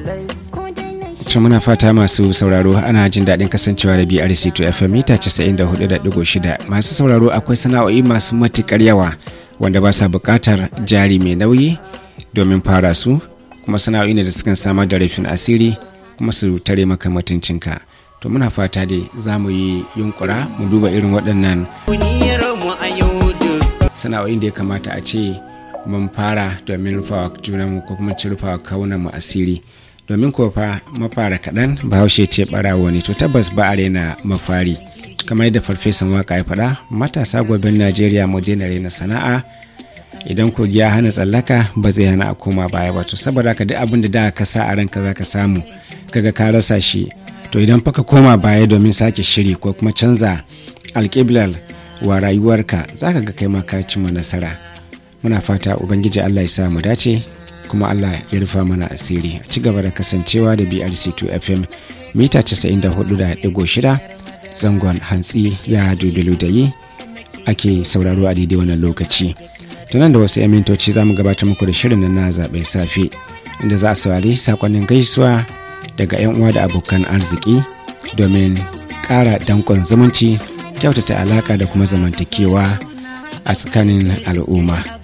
to muna fata masu sauraro ana jin daɗin kasancewa da brc to fm mita 94.6 masu sauraro akwai sana'o'i masu matuƙar yawa wanda ba sa buƙatar jari mai nauyi domin fara su kuma sana'o'i ne da sukan samar da rufin asiri kuma su tare maka mutuncinka to muna fata dai za mu yi yunkura mu duba irin waɗannan sana'o'in da ya kamata a ce mun fara domin rufawa junanmu ko kuma ci rufawa mu asiri domin kuwa fa mafara kaɗan bahaushe ce ɓarawo ne to tabbas ba a rena mafari kamar yadda farfesan waka ya faɗa matasa gobin najeriya mu daina rena sana'a idan kogi ya hana tsallaka ba zai hana a koma baya ba to saboda haka duk abin da da ka sa a ranka za ka samu kaga ka rasa shi to idan fa ka koma baya domin sake shiri ko kuma canza alƙiblar wa rayuwarka za ka ga kai ma ka cimma nasara muna fata ubangiji allah ya sa mu dace kuma allah ya rufa mana asiri a ci gaba da kasancewa da brc2 fm mita 94.6 zangon hantsi ya dubilu da yi ake sauraro a daidai wannan lokaci tunan da wasu 'yan mintoci za mu gabatar muku da shirin na zaɓen safe inda za a saurari sakonnin gaisuwa daga 'yan uwa da abokan arziki domin ƙara danƙon zumunci kyautata alaƙa da kuma zamantakewa a tsakanin al'umma